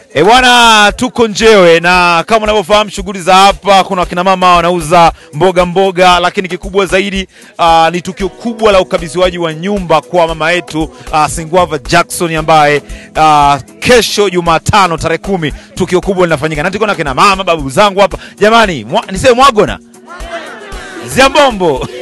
E bwana, tuko Njewe na kama unavyofahamu shughuli za hapa, kuna wakina mama wanauza mboga mboga, lakini kikubwa zaidi uh, ni tukio kubwa la ukabidhiwaji wa nyumba kwa mama yetu uh, Singwava Jackson ambaye uh, kesho Jumatano tarehe kumi tukio kubwa linafanyika, na tuko na kina mama babu zangu hapa. Jamani, mwa, niseme mwagona ziambombo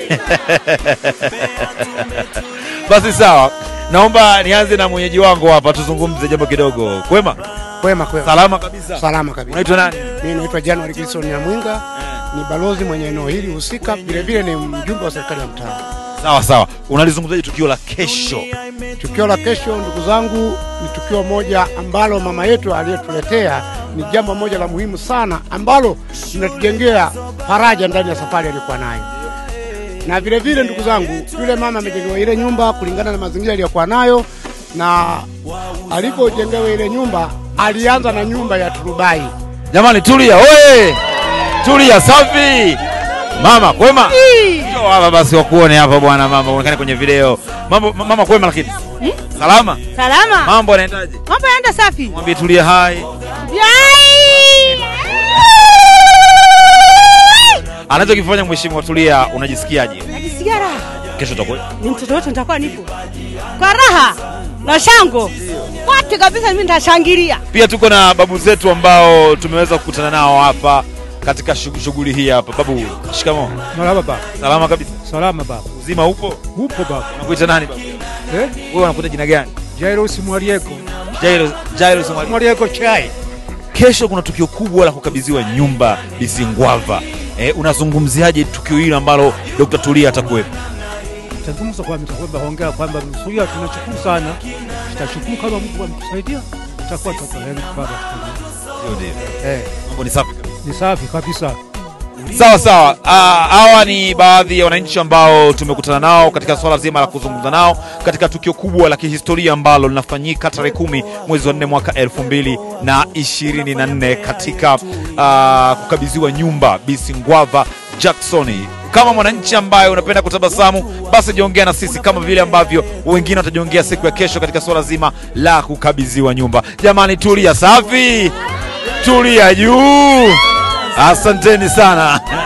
basi sawa, naomba nianze na mwenyeji wangu hapa, tuzungumze jambo kidogo. Kwema? Kwema kwema. Salama kabisa. Salama kabisa. Unaitwa nani? Mimi naitwa January Gilson Nyamwinga, ni balozi mwenye eneo hili husika, vile vile ni mjumbe wa serikali ya mtaa. Sawa sawa, unalizungumzaje tukio la kesho? Tukio la kesho, ndugu zangu, ni tukio moja ambalo mama yetu aliyetuletea ni jambo moja la muhimu sana ambalo linatujengea faraja ndani ya safari aliyokuwa nayo. Na vile vile, ndugu zangu, yule mama amejengewa ile nyumba kulingana na mazingira aliyokuwa nayo, na alipojengewa ile nyumba alianza na nyumba ya turubai. Jamani, tulia oye, tulia, safi. Mama kwema, njoo hapa basi wakuone hapa bwana. Mama uonekane kwenye video. Mambo mama kwema, lakini salama. Salama. Mambo yanaendaje? Mambo yanaenda safi. Mwambie tulie, hai. Yai! Anachokifanya mheshimiwa Tulia, unajisikiaje? Najisikia raha. Kesho utakuwa Ni mtoto wote nitakuwa nipo. Kwa raha na shango. Wote kabisa mimi nitashangilia. pia tuko na babu zetu ambao tumeweza kukutana nao hapa katika shug- shughuli hii hapa. Babu, shikamoo. Marhaba baba. Salama kabisa. Salama baba. Uzima upo? Upo baba. Unakuita nani babu? Eh? Wewe unakuita jina gani? Jairus Mwarieko. Jairus Jairus Mwalimu. Mwarieko chai. Kesho kuna tukio kubwa la kukabidhiwa nyumba Bisingwava. Eh, unazungumziaje tukio hili ambalo Dr. Tulia atakuwepo? Tazungumza kwa mtakwamba hongera kwamba msuria tunashukuru sana. Tutashukuru kama Mungu ametusaidia. Tutakuwa tutakwenda baba. Ndio ndio. Eh, Mambo ni safi kabisa. ni safi kabisa. Sawa sawa. Ah, Hawa ni baadhi ya wananchi ambao tumekutana nao katika swala zima la kuzungumza nao katika tukio kubwa la kihistoria ambalo linafanyika tarehe kumi mwezi wa nne mwaka elfu mbili na ishirini na nne katika ah, kukabidhiwa nyumba Bisingwava Jackson. Kama mwananchi ambaye unapenda kutabasamu, basi jiongea na sisi kama vile ambavyo wengine watajiongea siku ya kesho katika swala zima la kukabidhiwa nyumba. Jamani, tulia safi, tulia juu. Asanteni sana.